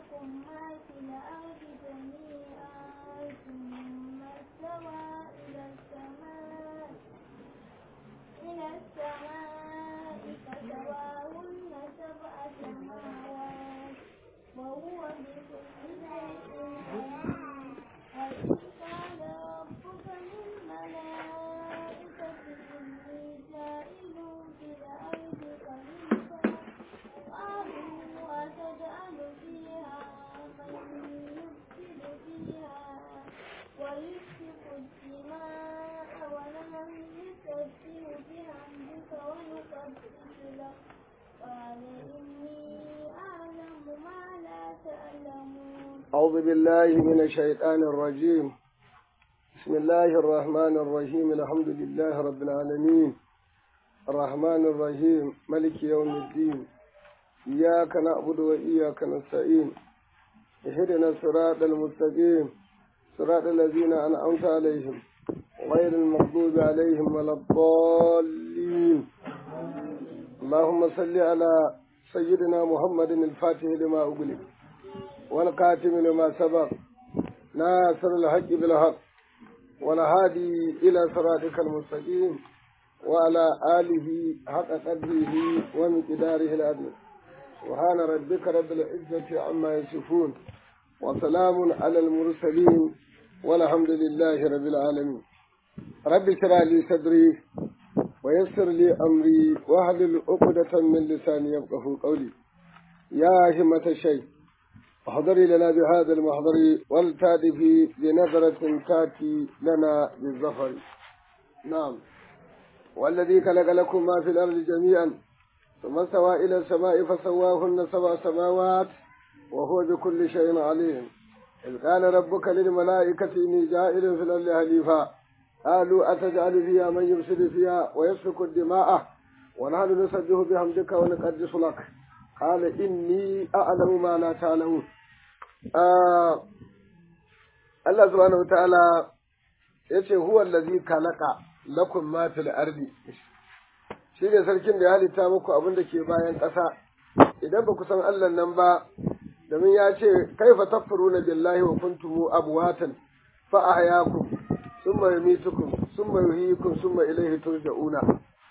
لكم ما في الأرض جميعا ثم استوى إلى السماء إلى السماء فسواهن سبع سماوات وهو بكل شيء عليم وإذ قال ربك للملائكة إني جاعل في الأرض خليفة قالوا أتجعل فيها من يفسد فيها ويسفك الدماء ونحن نسبح بحمدك ونقدس لك قال إني أعلم ما لا تعلمون أعوذ بالله من الشيطان الرجيم بسم الله الرحمن الرحيم الحمد لله رب العالمين الرحمن الرحيم ملك يوم الدين إياك نعبد وإياك نستعين اهدنا الصراط المستقيم صراط الذين أنعمت عليهم غير المغضوب عليهم ولا الضالين اللهم صل على سيدنا محمد الفاتح لما أغلق والقاتم لما سبق ناصر الحق بالحق والهادي إلى صراطك المستقيم وعلى آله حق قدره ومقداره العدل سبحان ربك رب العزة عما يصفون وسلام على المرسلين والحمد لله رب العالمين رب اشرح لي صدري ويسر لي أمري واحلل عقدة من لساني يفقه قولي يا همة الشيخ احضري لنا بهذا المحضر والتادفي بنظرة تاتي لنا بالظفر نعم والذي خلق لكم ما في الأرض جميعا ثم استوى إلى السماء فسواهن سبع سماوات وهو بكل شيء عليم إذ قال ربك للملائكة إني جائل في الأرض خليفة قالوا أتجعل فيها من يفسد فيها ويسفك الدماء ونحن نسبح بحمدك ونقدس لك قال إني أعلم ما لا تعلمون آه الله سبحانه وتعالى yace huwa allazi khalaqa lakum ma fil ardi shine sarkin da ya halitta muku abin da ke bayan ƙasa idan ba ku san Allah nan ba domin ya ce kaifa takfuruna billahi wa kuntum abwatan fa ahyakum thumma yumitukum thumma yuhyikum thumma ilayhi turja'una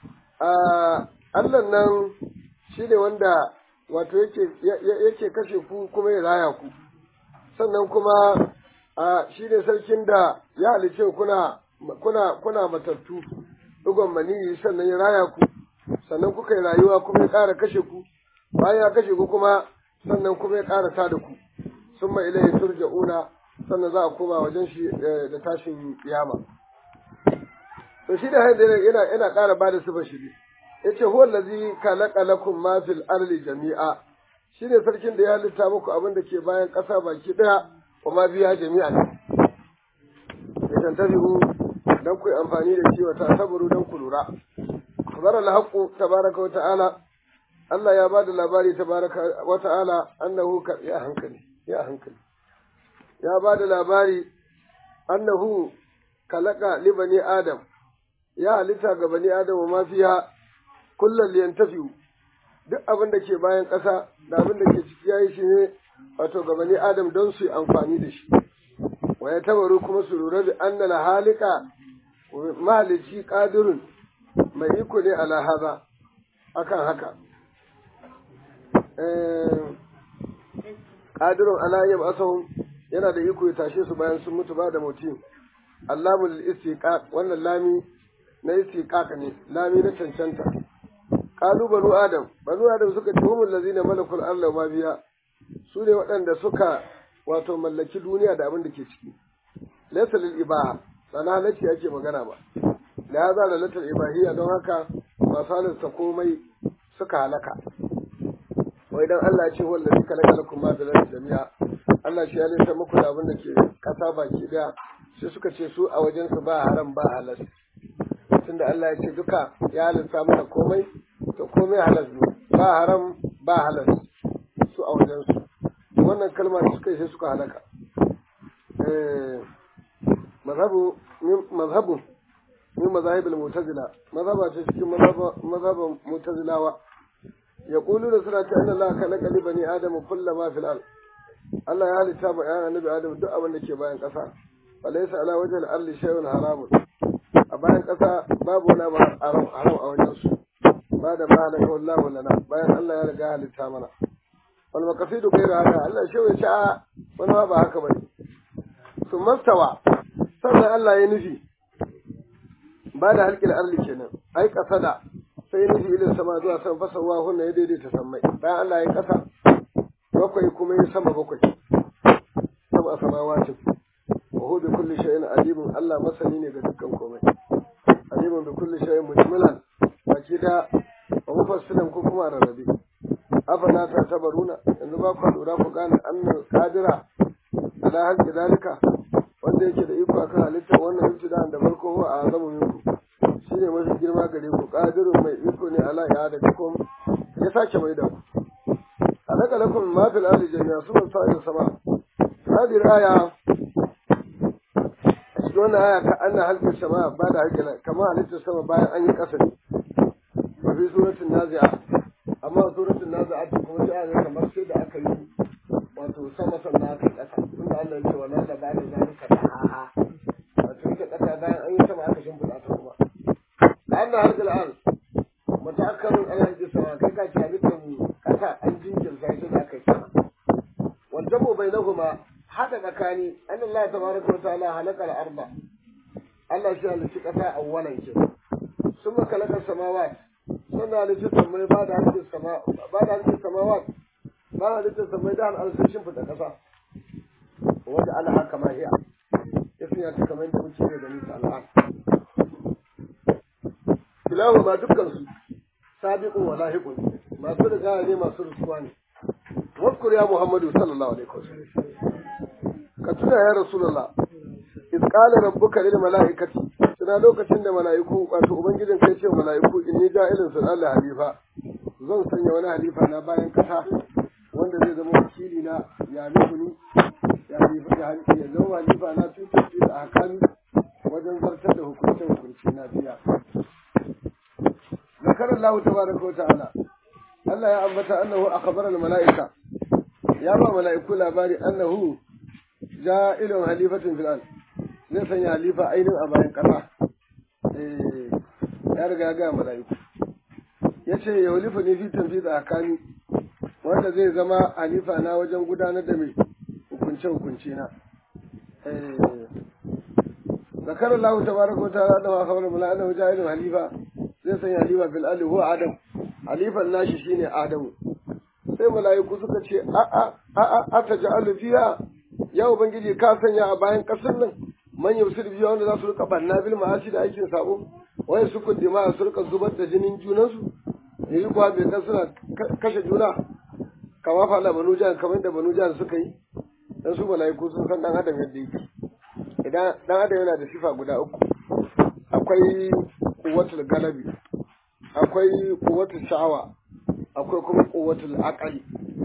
ah Allah nan shine wanda wato yake yake kashe ku kuma ya raya ku sannan kuma a shi ne sarkin da ya halice kuna kuna kuna matattu dugon maniyi sannan ya raya ku sannan kuka yi rayuwa kuma ya ƙara kashe ku bayan ya kashe ku kuma sannan kuma ya ƙara ta da ku sun ma ilaihi turja'una sannan za a koma wajen shi da tashin kiyama to shi da haidar yana yana ƙara ba da sifar shi yace huwa allazi khalaqa lakum ma fil ardi jami'a shine sarkin da ya halitta muku abin da ke bayan ƙasa baki daya kuma biya jami'a ya tantabihu dan ku amfani da shi wata saburu dan ku lura khabara al-haqqu tabaraka wa ta'ala Allah ya bada labari tabaraka wa ta'ala annahu ka ya hankali ya hankali ya bada labari annahu kalaka li bani adam ya halitta ga bani adam ma fiha kullal yantafiu duk abin da ke bayan ƙasa da abin da ke ciki yayi shi ne wato ga bani adam don su yi amfani da shi wa ya tabaru kuma su lura da anna la halika mahalici qadirun mai iko ne ala haza akan haka qadirun ala yab asahum yana da iko ya tashe su bayan sun mutu ba da mutum allamul istiqaq wannan lami na istiqaq ne lami na cancanta qalu banu adam banu adam suka ce humul ladzina malakul arda ma biya su ne waɗanda suka wato mallaki duniya da abin da ke ciki laysa lil ibaha sana halacci ake magana ba da ya zara latar ibahiyya don haka masu halarta komai suka halaka wai dan Allah ya ce wanda zai kalaka lakum ma bil jami'a Allah shi ya lissa muku da abin da ke kasa baki daya sai suka ce su a wajen su ba haram ba halal tunda Allah ya ce duka ya halitta mana komai to komai halal ne ba haram ba halal su a wajen su wannan kalma da suka yi sai suka halaka eh mazhabu mazhabu min mazahibul mu'tazila mazhaba ce cikin mazhaban mu'tazilawa yaquluna suna ta inna Allah khalaqa li bani adama kullama fil ard Allah ya halitta ma ƴan annabi Adam duk abin da ke bayan ƙasa falaysa ala wajhil ardi shay'un haramun a bayan ƙasa babu wani abu haram haram a wajen su ba da ma halaka wallahu lana bayan Allah ya riga halitta mana wal maqasidu ghayra haka Allah shi ya ce a wani ma ba haka bane su mastawa sannan Allah ya nufi ba da halƙil arli kenan ai kasada sai ya nufi ilin sama zuwa sama fasawa hunna ya daidaita sammai bayan Allah ya kasa bakwai kuma ya sama bakwai sama samawati wa hu bi kulli shay'in alimun Allah masani ne ga dukkan komai alimun bi kulli shay'in mujmilan baki da wa mufassilan ko kuma rarrabe afala ta tabaruna yanzu ba ku lura ku gane annal qadira ala halqi dalika wanda yake da iko akan halittar wannan ibtida'an da farko huwa a azamu minku shine mafi girma gare ku qadirun mai iko ne ala ya da kuma ya sake mai da ku alaka lakum ma fil ardi jami'a sun sa'il sama hadhihi aya cikin wannan aya ka anna halqi sama ba da halqi kama halittar sama bayan an yi kasa ne wa fi suratul nazi'a amma suratul nazi'a kuma sai aka kamar sai da aka yi wato sama sannan aka kasa tunda Allah ya ce wannan da ba da zalika da haha wato ita kasa bayan an yi sama aka shimfiɗa ta kuma da Allah har al'an mutakarun ala hajji sama kai ka ci halittar kasa an jinkirta shi da aka yi sama wanda mu bai nahuma haɗa tsakani an Allah tabaraka wa ta'ala halaka al-arba Allah shi halitta kasa awwalan ke sun makalakar samawat sannan halitta samai ba da halittar sama ba da halittar samawat ba halittar samai da al'arsashin fita kasa wanda ala haka ma hiya ya sanya ta kamar yadda muke da nisa al'an filawa ma dukkan su sabiqun wa lahiqun masu riga ne masu rusuwa ne wadkur ya muhammadu sallallahu alaihi wasallam ka tuna ya rasulullah iz qala rabbuka lil malaikati tuna lokacin da malaiku wato ubangijin kai ce malaiku inni ja'ilun sulal halifa zan sanya wani halifa na bayan kasa wanda zai zama wakili na ya ni ya zama halifa na tutar da hakami wajen zartar da hukuncin hukunci na biya ذكر الله تبارك وتعالى الله يا أمتا أنه أخبر الملائكة يا ما ملائكة لاباري أنه جائل حليفة في الأرض zai sanya halifa ainihin a bayan ƙasa ya riga ga mala'iku ya ce ya halifa ne fi tafi da akani wanda zai zama halifa na wajen gudanar da mai hukunce-hukunce na zakar Allah ta baraka wa ta'ala da ma kawar mula'ana ja'ilun halifa zai sanya halifa fil ali huwa adam halifan nashi shine adamu sai mala'iku suka ce a a a a ataj'alu fiha ya ubangiji ka sanya a bayan kasar nan man yusir biya wanda za su rika banna bil ma'asi da aikin sabo wai su kuddima su rika zubar da jinin junansu yayi kuwa bai kan suna kashe juna kama fala banu jihar kamar da banu jihar suka yi dan su mala'iku sun san dan adam yadda yake idan dan adam yana da sifa guda uku akwai kuwatul galabi akwai kuwatul sha'awa akwai kuma kuwatul aqali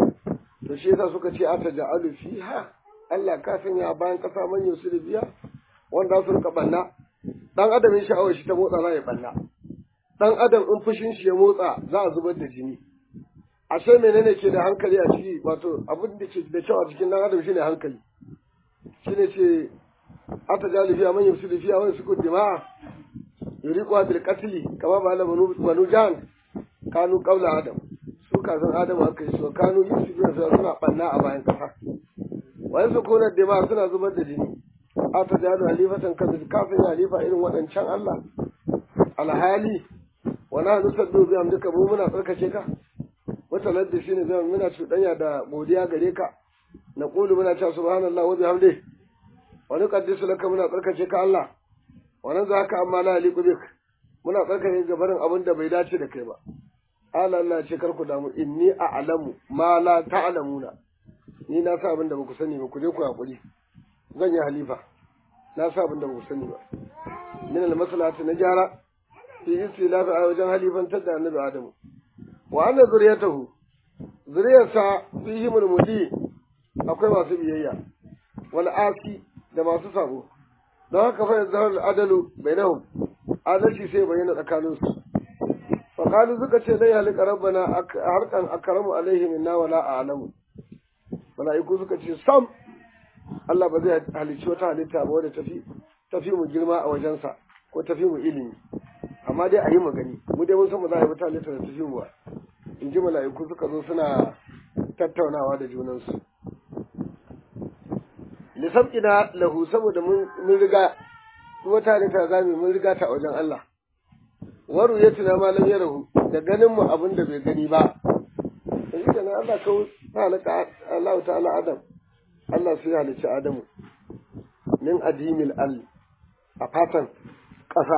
to shi yasa suka ce ata ja'alu fiha Allah ka sanya bayan kasa man yusul biya wanda su rika banna dan adam in sha'awar shi ta motsa za ya banna dan adam in fushin shi ya motsa za a zubar da jini ashe menene ke da hankali a ciki wato abin da ke da kyau a cikin dan adam shine hankali shine ce ata ja'alu fiha man yusul fiha wa yusku dima'a yuriqu bil qatli kama ba la banu banu jan kanu qabla adam su kafin adam aka yi so kanu yusufuna suna banna a bayan kasa wa yanzu kuna dima suna zubar da jini a ta jadu halifatan kabil kafin halifa irin waɗancan Allah alhali wa na nusaddu bi amdika mu muna tsarkake ka wata ladda shine zama muna cuɗanya da godiya gare ka na qulu muna cewa subhanallahi wa bihamdihi wa nuqaddisu laka muna tsarkake ka Allah wannan za ka amma la yaliqu bik muna tsarkake gabarin abin da bai dace da kai ba Allah Allah ce kar ku damu inni a'lamu ma la ta'lamuna ni na sa abin da ba ku sani ba ku je ku hakuri zan yi halifa na sa abin da ba ku sani ba min al maslahati na jara fi istilafi a wajen halifantar da annabi adamu wa anna zuriyatahu zuriyarsa fihimul mudi akwai masu biyayya wal asi da masu sabo don haka fa yanzu adalu bainahum adalci sai bayyana tsakanin su fa qalu suka ce dai halika rabbana harkan akramu alaihi minna wala a'lamu mala'iku suka ce sam Allah ba zai halicci wata halitta ba wadda tafi tafi mu girma a wajensa ko tafi mu ilimi amma dai a yi magani mu dai mun san ba za a yi wata halitta da tafi mu ba in ji mala'iku suka zo suna tattaunawa da junansu lisabqina lahu saboda mun mun riga wata halitta za mu mun riga ta a wajen Allah waru ya tuna ma lam yarahu da ganin mu abin da bai gani ba yanzu kenan Allah kawo halaka Allah ta'ala Adam Allah sai halicci Adamu min adimil al a fatan ƙasa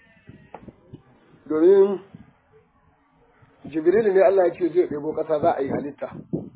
domin Jibril ne Allah ya ce zai ɗebo ƙasa za a yi halitta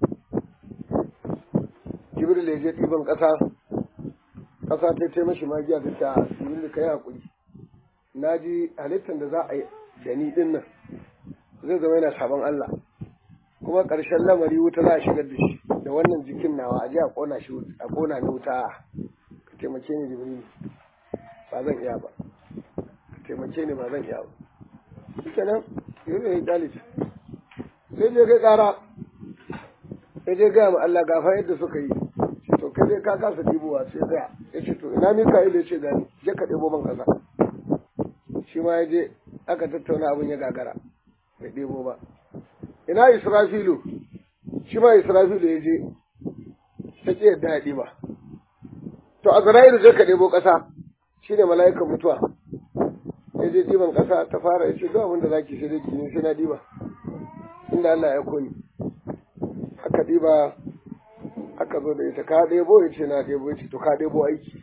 Jibril ya je ɗiban ƙasa ƙasa ta ce mashi magiya ta ta Jibril ka yi haƙuri na ji halittar da za a yi da ni ɗin nan zai zama yana sabon Allah kuma ƙarshen lamari wuta za a shigar da shi da wannan jikin nawa a je a ƙona shi a ƙona ni wuta ka taimake ni jibril ba zan iya ba ka taimake ni ba zan iya ba shikenan yanzu ya yi ɗalis sai je kai ƙara sai je gaya ma Allah gafa yadda suka yi to kai dai ka kasa ɗibowa sai gaya ya ce to ina Mika'il ya ce gani je ka ɗebo man ƙasa shi ma ya je aka tattauna abin ya gagara bai ɗebo ba ina israfilu shi ma israfilu ya je ta ƙi yadda ya ɗiba to a zara'ilu zai ka ɗebo ƙasa shi ne mala'ikan mutuwa ya je ɗiban ƙasa ta fara ya ce duk abin da za ki sai dai ki sai na ɗiba inda Allah ya koyi aka ɗiba aka zo da ita ka ɗebo ya ce na ɗebo ya ce to ka ɗebo aiki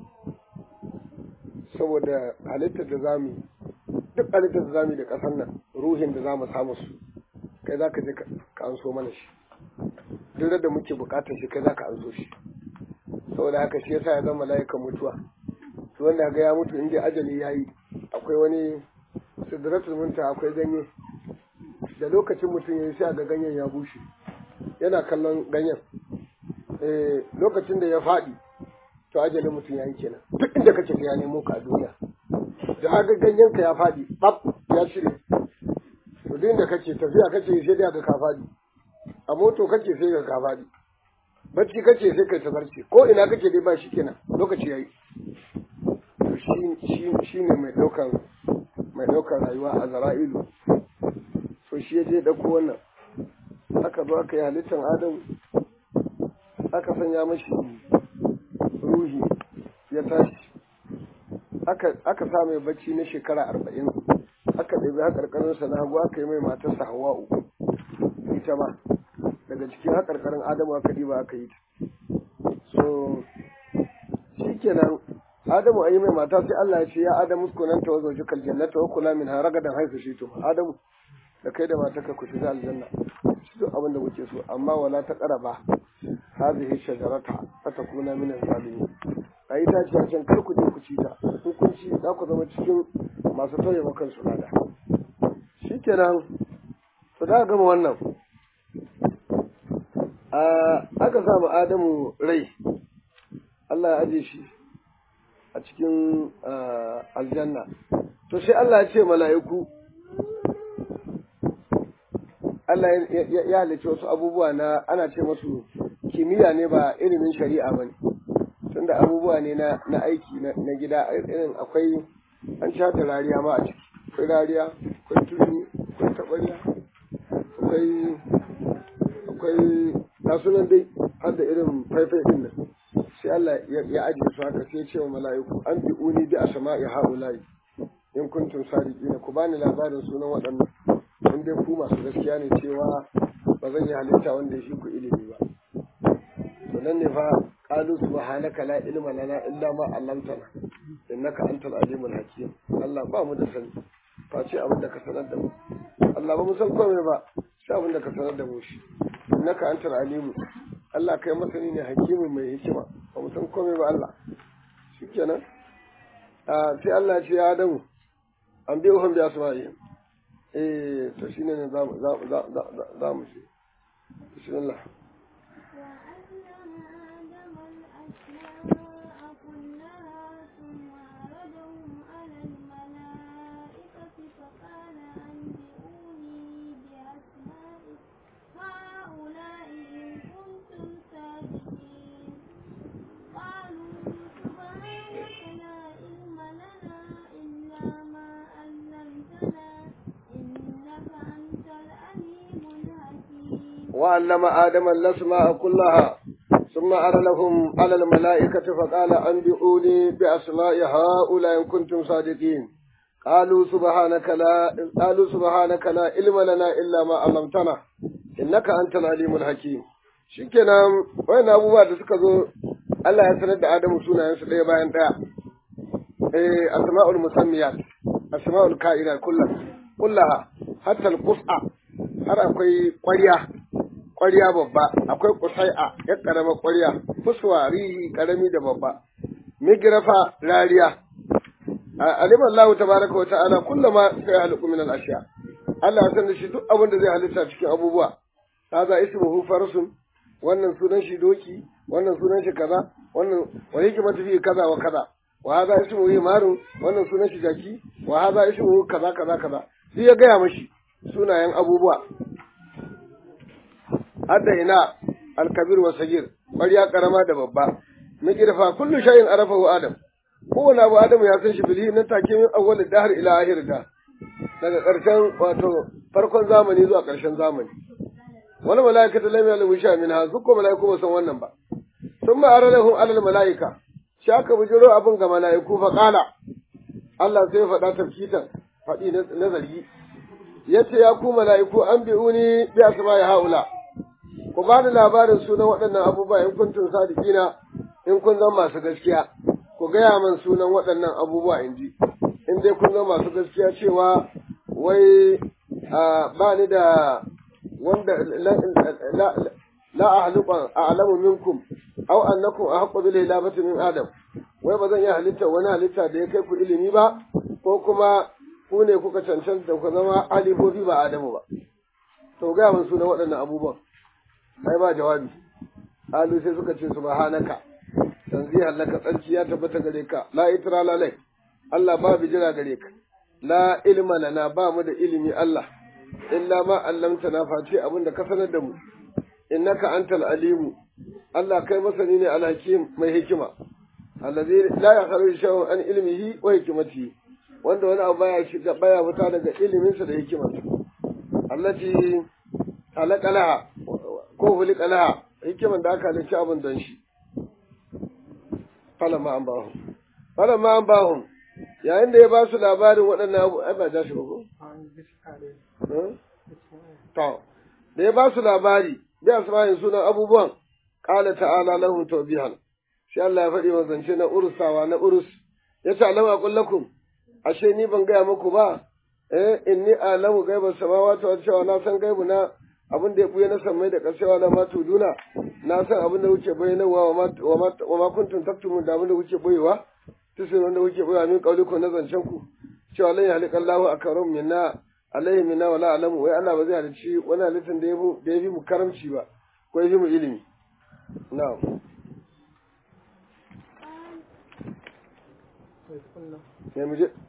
saboda halittar da zamu duk halittar da zamu da ƙasar nan ruhin da zamu samu su kai za ka je ka anso mana shi duk da muke buƙatar shi kai za ka anso shi saboda haka shi yasa ya zama mala'ikan mutuwa to wanda ga ya mutu inda ajali ya yi akwai wani sidratul munta akwai ganye da lokacin mutum ya yi sai ga ganyen ya bushe yana kallon ganyen eh lokacin da ya faɗi to ajalin mutum ya yi kenan duk inda kake ya nemo ka a duniya da haka ganyen ka ya faɗi bab ya shirye to duk inda kake tafiya kake sai da ka faɗi a moto kake sai ka ka faɗi bacci kake sai kai ta barci ko ina kake dai ba shi kenan lokaci yayi to shi shi ne mai ɗaukan mai ɗaukan rayuwa a zara'ilu to shi ya je ɗauko wannan aka zo aka yi halittar adam aka sanya mashi ruhi ya tashi aka sa mai bacci na shekara arba'in aka ɗabi haƙarƙarinsa na hagu aka yi mai matarsa hawa'u ita ma daga cikin haƙarƙarin adamu aka ɗiba aka yi ta so shi kenan adamu a yi mai mata sai Allah ya ce ya adamu kunan ta wazo jikal jannata wa kula min haragadan haifu shi to adamu da kai da matarka ku shiga aljanna shi duk abin da kuke so amma wala ta qaraba hadhihi shajarata fatakuna min az-zalimin ayi ta ce can kar ku je ku ci ta in kun ci za ku zama cikin masu tauye makan su lada shikenan to da gama wannan aka samu adamu rai Allah ya aje shi a cikin aljanna to sai Allah ya ce mala'iku Allah ya halicci wasu abubuwa na ana ce masu kimiyya ne ba ilimin shari'a ba ne tunda abubuwa ne na aiki na gida irin akwai an ci da rariya ma a ciki akwai rariya akwai turmi akwai tabariya akwai akwai nasunan dai har da irin faifai din nan sai Allah ya ajiye su haka sai ce wa mala'iku an bi uni bi asma'i haula'i in kuntum sadiqina ku bani labarin sunan waɗannan in dai ku masu gaskiya ne cewa ba zan yi halitta wanda ya shi ku ilimi ba to nan ne fa qalu subhanaka la ilma lana illa ma 'allamtana innaka antal alimul hakim Allah ba mu da sani face abin da ka sanar da mu Allah ba mu san komai ba sai abin da ka sanar da mu shi innaka antal alimu Allah kai masani ne hakimin mai hikima ba mu san komai ba Allah shikenan sai Allah ya ce ya Adamu an biyo han biya su eh to shine ne za mu za mu ce bismillah هؤلاء إن كنتم وعلم آدم الأسماء كلها ثم أرى لهم على الملائكة فقال أنبئوني بأسماء هؤلاء إن كنتم صادقين قالوا سبحانك لا قالوا سبحانك لا علم لنا إلا ما علمتنا إنك أنت العليم الحكيم shikenan wayannan abubuwa da suka zo Allah ya sanar da Adamu sunayensu ɗaya bayan ɗaya eh asma'ul musammiyat asma'ul ka'ina kullaha kullaha hatta al-qus'a har akwai ƙwarya ƙwarya babba akwai kusai'a ya karama ƙwarya fuswa rihi karami da babba migrafa rariya alim Allah tabaraka wa ta'ala kullama sai haliku min al-ashiya Allah ya sanar shi duk abin da zai halitta cikin abubuwa kaza ismuhu farsun wannan sunan shi doki wannan sunan shi kaza wannan wa hikmatu fi kaza wa kaza wa hadha ismuhu marun wannan sunan shi jaki wa hadha ismuhu kaza kaza kaza sai ya gaya mashi sunayen abubuwa hadda ina alkabir wa sagir ƙwarya karama da babba na kirfa kullu shay'in arafahu adam kowane abu adamu ya san shi bilhi nan take min awwal dahr ila akhir da daga ƙarshen wato farkon zamani zuwa ƙarshen zamani wani mala'ikatu lam yalu sha min ha su ko mala'iku ba san wannan ba sun ma aralahum alal mala'ika shi aka bujiro abin ga mala'iku fa qala Allah sai faɗa tafkitan faɗi na zargi yace ya ku mala'iku an bi'uni bi asma'i haula ku ba da labarin sunan waɗannan abubuwa in kuntum sadiqina in kun zama masu gaskiya ku gaya min sunan waɗannan abubuwa in ji in dai kun zama masu gaskiya cewa wai ba ni da wanda la ahluqa a'lamu minkum aw annakum ahqqu bil hilabati min adam wai ba zan iya halitta wani halitta da ya kai ku ilimi ba ko kuma ku ne kuka cancanta ku zama halifofi ba adamu ba to gaya min sunan waɗannan abubuwan sai ba jawabi alu sai suka ce subhanaka tanzihan laka tsarki ya tabbata gare ka la itra la lai Allah ba bijira gare ka la ilma lana ba mu da ilimi Allah illa ma allamtana face abin da ka sanar da mu innaka antal alimu Allah kai masani ne alhakim mai hikima allazi la yakhruju shay'un an ilmihi wa hikmatihi wanda wani abu baya shiga baya fita daga iliminsa da hikimarsa allati halaqalaha ko hulqalaha hikiman da aka halicci abin don shi falamma an bahum falamma an bahum yayin da ya ba su labarin waɗannan abu ai ba ja shi ba ko to da ya ba su labari bi asma'in sunan abubuwan qala ta'ala lahum tawbihan sai Allah ya faɗi zance na urusawa na urus ya ce alama aqul lakum ashe ni ban gaya muku ba eh inni alamu gaibas samawati wa cewa na san gaibu na abin da ya buya na sammai da ƙarshewa na ma tuduna na san abin da kuke bayyanawa wa ma kuntum taktumun da abin da kuke boyewa tusin wanda kuke boyewa min kauliku na zancen ku cewa lan yahliqa Allahu akram minna alaihi minna wala alamu wai Allah ba zai halicci wani halittar da ya da ya fi mu karamci ba ko ya fi mu ilimi na'am sai mu je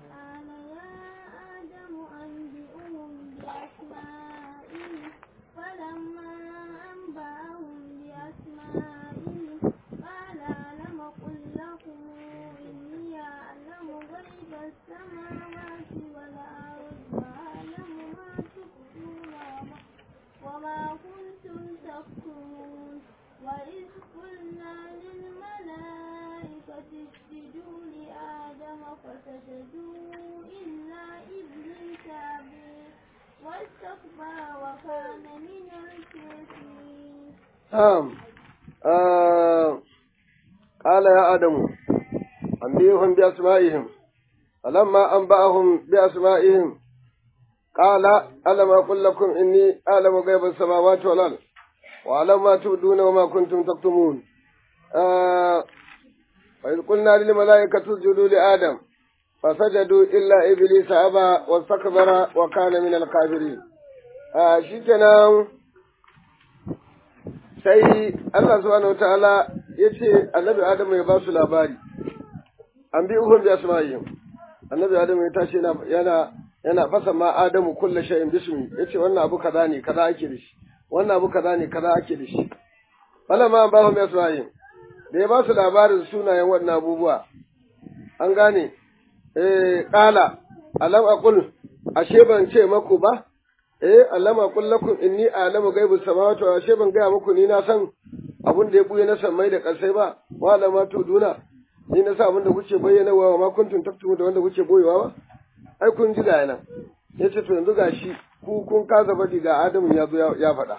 السماوات والأرض وأعلم ما تبدون وما كنتم تكتمون وإذ قلنا للملائكة اسجدوا لآدم فسجدوا إلا إبليس أبى واستكبر وكان من الكافرين. نعم آه قال يا آدم أنبئهم بأسمائهم فلما أنبأهم بأسمائهم قال ألم أقل لكم إني أعلم غيب السماوات والأرض وأعلم ما تبدون وما كنتم تكتمون آه وإذ قلنا للملائكة اسجدوا لآدم فسجدوا إلا إبليس أبى واستكبر وكان من الكافرين آه شكرا sai Allah subhanahu wa ta'ala ya ce annabi Adamu ya ba su labari, an bi uhun biya su annabi Adamu ya tashi yana yana fasa ma Adamu kulla shay'in bismi yace wannan abu kaza ne kaza ake da shi wannan abu kaza ne kaza ake da shi fala ma ba hum yasma'in da ya ba su labarin sunayen wannan abubuwa an gane eh qala alam aqul ashe ban ce maku ba eh allama qul lakum inni a'lamu ghaibu samawati wa ashe ban gaya muku ni na san abin da ya buye na sammai da ƙarsai ba wa alama to duna ni na sa abin da kuke bayyana wa ma kuntum taktumu da wanda kuke boyewa ba ai kun ji ga nan yace to yanzu gashi ku kun kaza badi ga Adamu ya zo ya faɗa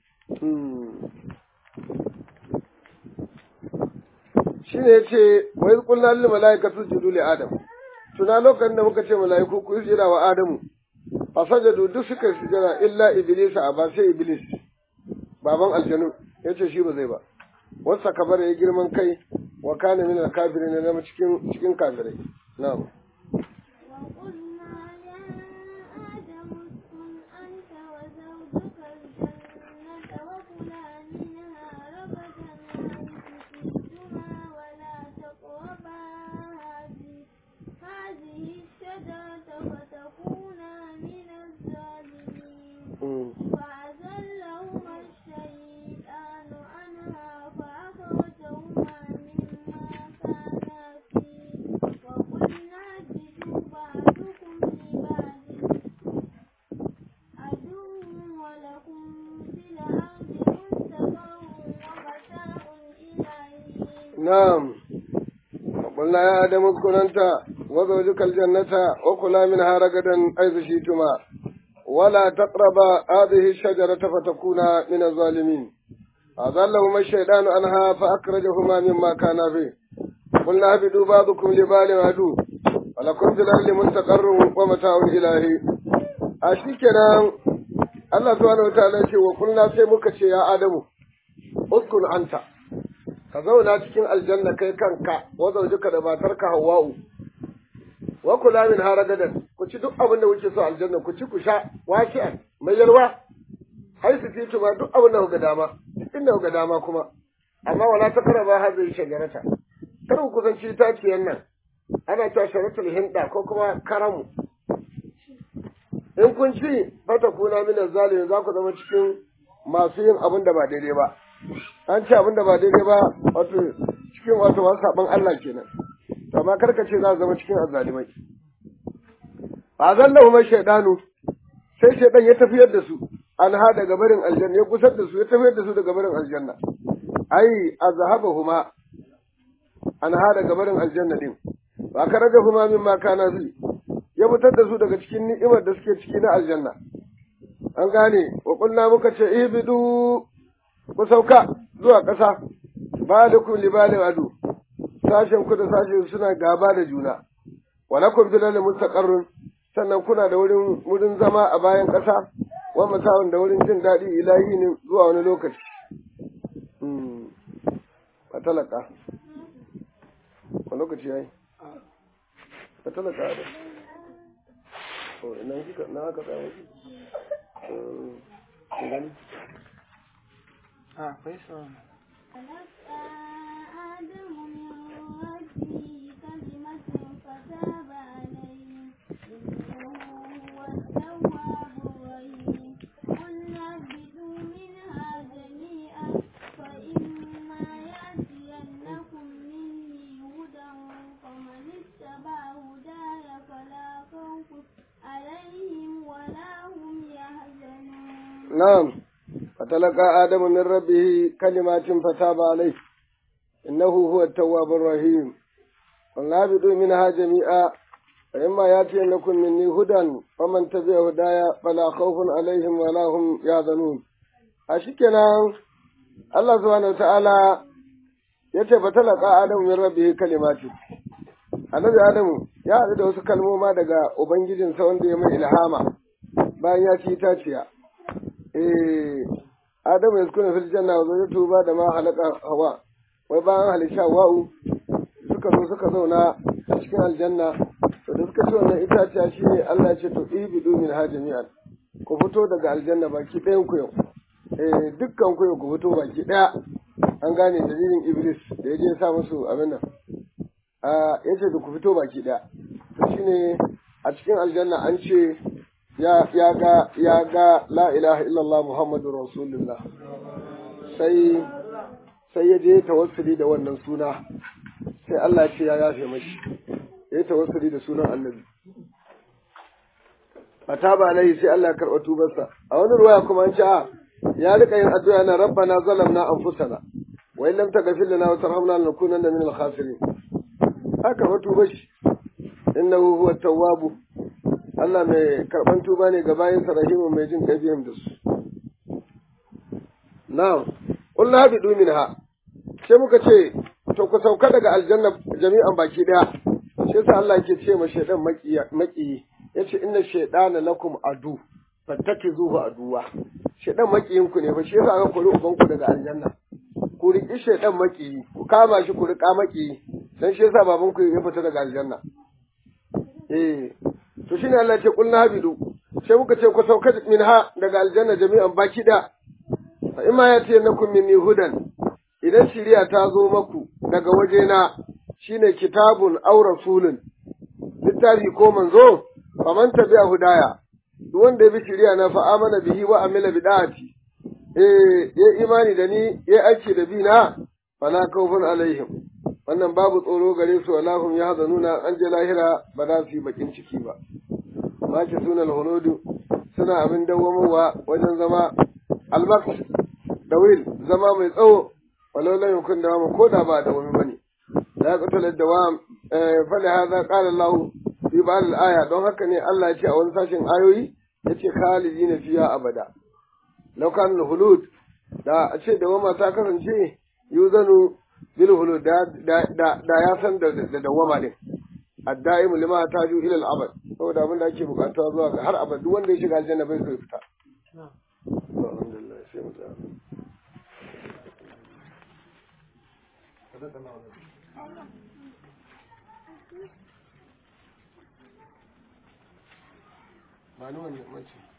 shine yace wa iz qulna lil malaikati sujudu li adam tuna lokacin da muka ce malaiku ku sujada wa Adamu fasajadu duk suka sujada illa iblis a ba sai iblis baban aljanu yace shi ba zai ba wasa kabar ya girman kai wa kana min al-kafirin na cikin cikin kafirai na'am نعم قلنا يا آدم اسكن أنت وزوجك الجنة وكلا منها رغدا حيث شئتما ولا تقربا هذه الشجرة فتكونا من الظالمين أضلهما الشيطان عنها فأخرجهما مما كان فيه قلنا اهبطوا بعضكم لبال عدو ولكم في الأرض مستقر ومتاع إلهي أشيكنا الله سبحانه وتعالى وقلنا سيمك يا آدم اسكن أنت ka zauna cikin aljanna kai kanka wa zaujika da matarka Hawwa'u wa kula min haragadan ku ci duk abin da kuke so aljanna ku ci ku sha wasi'an mai yalwa hai su fitu ma duk abin da kuka dama inda kuka dama kuma amma wala ta karaba hadhihi shajarata kar ku kusanci itaciyan nan ana cewa sharatul hinda ko kuma karamu in kun ci fata kuna min zalimin za ku zama cikin masu yin abin da ba daidai ba an ce abin da ba daidai ba wato cikin wato wasu saban Allah kenan to amma karka ce za zama cikin azzalimai fa zallahu ma shaydanu sai shaydan ya tafiyar da su an ha daga barin aljanna ya gusar da su ya tafiyar da su daga barin aljanna ai azhabahuma an ha daga barin aljanna din ba karajahuma mimma kana fi ya fitar da su daga cikin ni'imar da suke ciki na aljanna an gane wa kulna muka ce ibidu ku sauka zuwa ƙasa balikum li bali adu sashen ku da sashen suna gaba da juna wa lakum fil ardi mustaqarrun sannan kuna da wurin wurin zama a bayan ƙasa wa mata'un da wurin jin daɗi ilahi ne zuwa wani lokaci hmm fatalaka wani lokaci yayi fatalaka da oh ina kika na ka tsaya eh gani Ah, akwai sauran. آدم من ربه كلمة فتاب عليه إنه هو التواب الرحيم قلنا اهبطوا منها جميعا فإما يأتينكم مني هدى فمن اتبع هداي فلا خوف عليهم ولا هم يحزنون نعم فتلقى آدم من ربه كلمات فتاب عليه إنه هو التواب الرحيم قلنا اهبطوا منها جميعا فإما يأتينكم مني هدى فمن تبع هدايا فلا خوف عليهم ولا هم يحزنون أشكنا الله سبحانه وتعالى yace fa talaka adamu min rabbihi kalimati annabi adamu ya haɗu da wasu kalmoma daga ubangijinsa wanda ya mai ilhama bayan ya ci itaciya eh adamu ya sukuna fil janna wa zawjatu ba da ma halaka hawa wai bayan halisha wa'u suka zo suka zauna a cikin aljanna to da suka ci wannan itaciya shi ne Allah ya ce to ibidu min ha jami'an ku fito daga aljanna baki ɗayan ku yau eh dukkan ku yau ku fito baki ɗaya an gane dalilin iblis da ya je ya sa musu abin nan a ya ce da ku fito baki ɗaya to shine a cikin aljanna an ce ya ya ga ya ga la ilaha illallah muhammadur rasulullah sai sai ya je tawassuli da wannan suna sai Allah ya ce ya yafe mashi ya yi tawassuli da sunan annabi fataba alaihi sai Allah ya karɓa tubarsa a wani ruwaya kuma an ce a ya rika yin addu'a na rabbana zalamna anfusana wa in lam taghfir lana wa tarhamna lanakunanna min al-khasirin haka fa tuba shi innahu huwa tawwabu Allah mai karban tuba ne ga bayin sa rahimu mai jin kai da su na'am qulna habidu minha sai muka ce to ku sauka daga aljanna jami'an baki daya sai sa Allah yake ce ma shaydan maki maki yace inna shaydana lakum adu fattakizuhu aduwa shaydan makiyin ku ne fa shi yasa aka kori uban ku daga aljanna ku riki shaydan makiyi ku kama shi ku rika makiyi dan shi yasa baban ku ya fita daga aljanna eh to shine Allah ya ce kulna habidu sai muka ce ku sauka minha daga aljanna jami'an baki da fa imma yatiyannakum minni hudan idan shiriya ta zo maku daga wajena shine kitabun aw rasulun littafi ko manzo faman tabi'a hudaya duk wanda ya bi shiriya na fa amana bihi wa amila bid'ati eh ya imani da ni ya aiki da bi na fala khawfun alaihim wannan babu tsoro gare su walahum yahzanuna an je lahira ba za su yi bakin ciki ba ma ki sunan hunudu suna abin dawwamowa wajen zama almak da wil zama mai tsawo walau lam yakun dawama ko da ba dawami bane la yaqtul dawam fa la hadha qala Allah fi ba'd al-aya don haka ne Allah ya ce a wani sashin ayoyi yace khalidina fiha abada law kan hulud da a ce dawama ta kasance yuzanu bil hulud da da da ya san da da dawama din addaimu lima taju ila al-abad saboda abin da ake bukata zuwa ga har abad duk wanda ya shiga aljanna bai so ya fita alhamdulillah sai mu tsaya ba ni wannan mace